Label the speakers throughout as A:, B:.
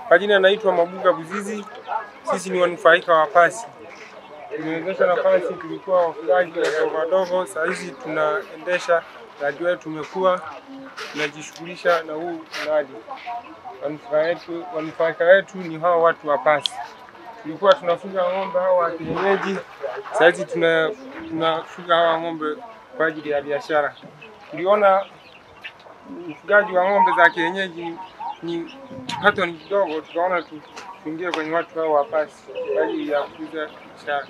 A: Kwa jina naitwa Mabuga Buzizi. Sisi ni wanufaika wa pasi. Tumewezesha nafasi, tulikuwa wafugaji wadogo wadogo, saa hizi tunaendesha mradi wetu, tumekuwa tunajishughulisha na huu mradi. Wanufaika wetu, wanufaika wetu ni hao watu wa pasi. Tulikuwa tunafuga ng'ombe hao wa kienyeji, saa hizi tuna tunafuga hawa ng'ombe kwa ajili ya biashara. Tuliona ufugaji wa ng'ombe za kienyeji ni kipato ni kidogo, tukaona tu- tuingie kwenye watu hao wa pasi kwa ajili ya kuuza biashara.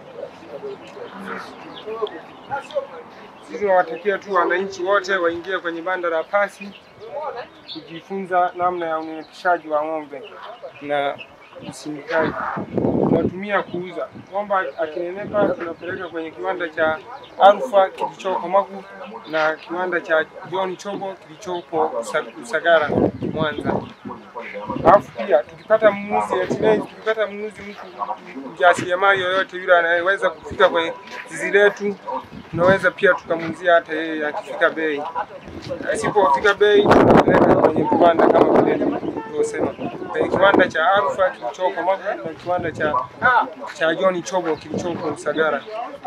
A: Sisi tunawatakia tu wananchi wote waingie kwenye banda la pasi kujifunza namna ya unyweshaji wa ng'ombe na usindikaji. Tunatumia kuuza ng'ombe akinenepa, tunapeleka kwenye kiwanda cha Alfa kilichoko Magu na kiwanda cha John Chobo kilichopo Usa- Usagara Mwanza. Alafu pia tukipata mnunuzi hatimaye, tukipata mnunuzi mtu mjasiriamali yoyote yule anayeweza kufika kwenye zizi letu, tunaweza pia tukamuuzia hata yeye akifika bei. Asipofika bei, tunapeleka kwenye viwanda kama vile nilivyosema, kwenye kiwanda cha Alfa kilichoko Magu na kiwanda cha cha John Chobo kilichoko Usagara.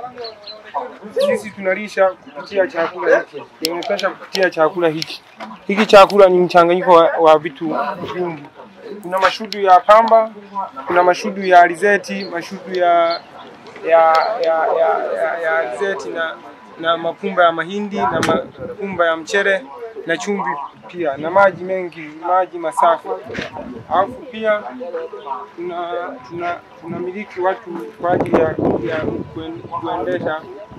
A: Sisi tunalisha kupitia chakula hiki, tunapesha kupitia chakula hiki. Hiki chakula ni mchanganyiko wa, wa vitu vingi. Kuna mashudu ya pamba, kuna mashudu ya alizeti, mashudu ya ya ya ya, ya, ya alizeti na na mapumba ya mahindi na mapumba ya mchele na chumvi pia na maji mengi, maji masafi. Alafu pia tuna tuna tunamiliki watu kwa ajili ya, ya kuen- kuendesha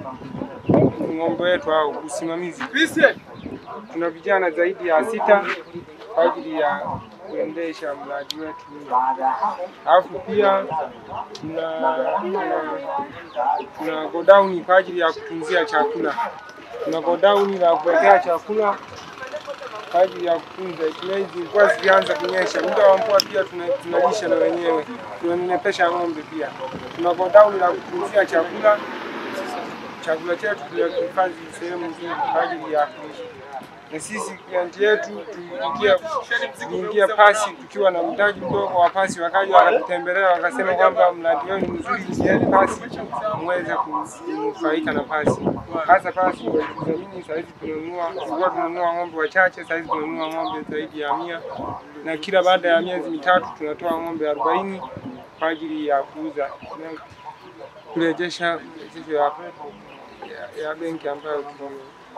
A: ng'ombe wetu au usimamizi. Tuna vijana zaidi ya sita kwa ajili ya kuendesha mradi wetu. Alafu pia tuna, tuna, tuna godown kwa ajili ya kutunzia chakula. Tuna godown la kuwekea chakula kwa ajili ya kutunza. Hizi mvua zilianza kunyesha, muda wa mvua pia tuna- tunalisha na wenyewe, tunanenepesha ng'ombe pia. Tuna godown la kutunzia chakula chakula chetu tunahifadhi sehemu nzuri kwa ajili ya kuishi. Na sisi klienti yetu tuliingia tuliingia pasi tukiwa na mtaji mdogo wa pasi, wakaja wakatutembelea wakasema kwamba mradi wenu ni mzuri, ingieni pasi muweze kunufaika na pasi. Hasa pasi walidhamini, saa hizi tunanunua, tulikuwa tunanunua ng'ombe wachache, saa hizi tunanunua ng'ombe zaidi ya mia, na kila baada ya miezi mitatu tunatoa ng'ombe arobaini kwa ajili ya kuuza na kurejesha rejesho ya, ya, ya benki ambayo tume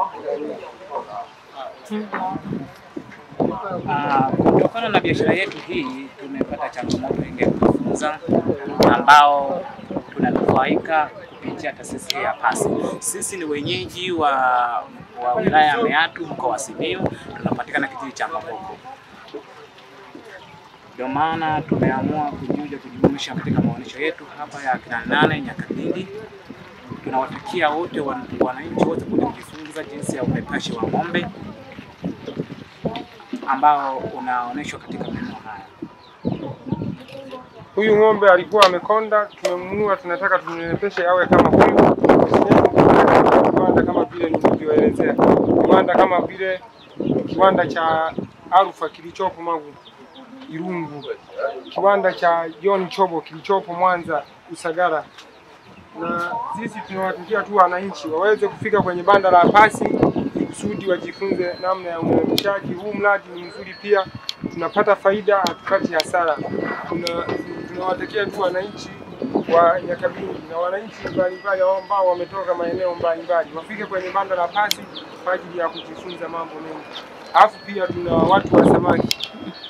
B: Ah, kutokana na biashara yetu hii tumepata changamoto nyingi ya kujifunza, ambao tunanufaika kupitia taasisi ya PASI. Sisi ni wenyeji wa, wa wilaya ya Meatu mkoa wa Simiyu, tunapatikana kijiji cha Maboko. Ndio maana tumeamua kujiunga kujumuisha katika maonyesho yetu hapa ya kina nane Nyakabindi. Tunawatakia wote wan- wananchi wote kuja kujifunza jinsi ya upepashi wa ng'ombe ambao unaonyeshwa katika maeneo haya.
A: Huyu ng'ombe alikuwa amekonda, tumemnunua, tunataka tumnenepeshe awe kama huyu. Kiwanda kama vile nilivyoelezea, kiwanda kama vile kiwanda cha Alfa kilichopo Magu Irungu, kiwanda cha John Chobo kilichopo Mwanza Usagara, na sisi tunawatakia tu wananchi waweze kufika kwenye banda la pasi ili kusudi wajifunze namna ya uendeshaji. Huu mradi ni mzuri pia, tunapata faida, hatupati hasara. Tuna- Tunawatakia tu wananchi wa Nyakabindi na wananchi mbalimbali ambao wametoka maeneo mbalimbali wafike kwenye banda la pasi kwa ajili ya kujifunza mambo mengi. Alafu pia tuna watu wa samaki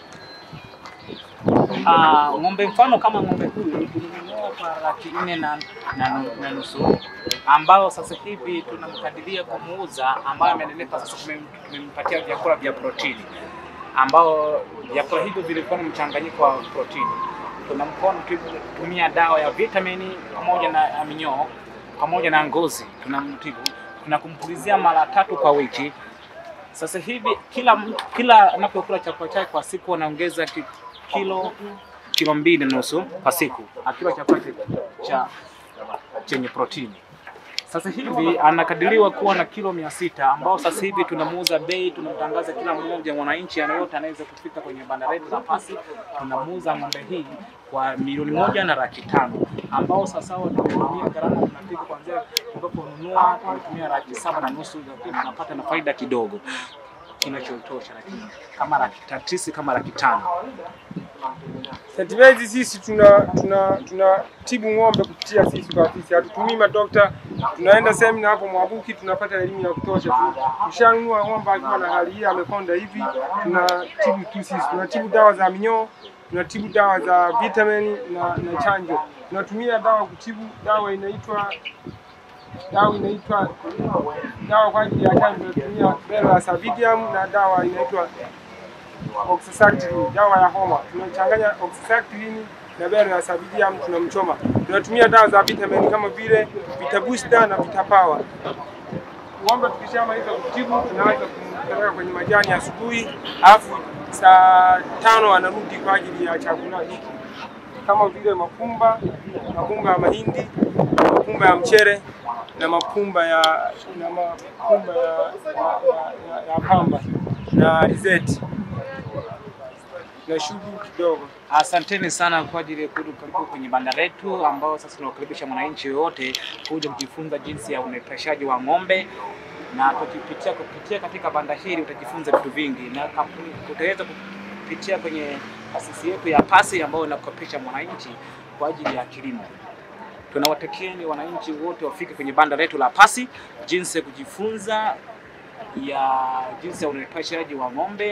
B: Ah, ng'ombe mfano kama ng'ombe huyu tulinunua kwa laki nne na, na, nu- na nusu ambao sasa hivi tunamkadiria kumuuza, ambayo amenenepa sasa, tumem- tumempatia vyakula vya protini, ambao vyakula hivyo vilikuwa na mchanganyiko wa protini. Tunamkono tumia dawa ya vitamini pamoja na minyoo pamoja na ngozi, tunamtibu tunakumpulizia mara tatu kwa wiki. Sasa hivi kila mtu- kila anapokula chakula chake kwa siku anaongeza ki- kilo kilo mbili na nusu kwa siku akila chakula cha- cha chenye protini. Sasa hivi anakadiriwa kuwa na kilo mia sita ambao sasa hivi tunamuuza bei, tunamtangaza kila mmoja mwananchi anayote anaweza kufika kwenye banda letu la Pasi, tunamuuza ng'ombe hii kwa milioni moja na laki tano ambao sasa tumetumia gharama tunafika kuanzia ambapo ununua tumetumia laki saba na nusu, lakini tunapata na faida kidogo kinachotosha, lakini kama laki tatu kama laki tano
A: St. Mary's sisi tuna tuna tunatibu ng'ombe kupitia sisi kwa afisi, hatutumii madokta. Tunaenda semina hapo Mwabuki, tunapata elimu ya kutosha tu. Ushanunua ng'ombe akiwa na hali hii amekonda hivi, tunatibu tu sisi. Tunatibu dawa za minyoo, tunatibu dawa za vitamini na, na chanjo. Tunatumia dawa kutibu, dawa inaitwa dawa inaitwa dawa kwa ajili ya chanjo, tunatumia Bela Savidium na dawa inaitwa oxycycline dawa ya homa. Tunachanganya oxycycline na bero ya sabidium tunamchoma. Tunatumia dawa za vitamin kama vile Vitabusta na Vitapower. Ng'ombe tukishamaliza kutibu, tunaanza kumpeleka kwenye majani asubuhi, alafu saa tano anarudi kwa ajili ya chakula hiki kama vile mapumba, mapumba ya mahindi, mapumba ya mchere na mapumba ya na mapumba ya, ya, ya, ya pamba na alizeti na shughuli kidogo.
B: Asanteni sana kwa ajili ya kuja karibu kwenye banda letu, ambao sasa tunawakaribisha mwananchi yoyote kuja kujifunza jinsi ya unepeshaji wa ng'ombe, na tukipitia kupitia katika banda hili utajifunza vitu vingi, na kampuni utaweza kupitia kwenye taasisi yetu ya Pasi ambayo inakopesha mwananchi kwa ajili ya kilimo. Tunawatakieni wananchi wote wafike kwenye banda letu la Pasi jinsi ya kujifunza ya jinsi ya unepeshaji wa ng'ombe.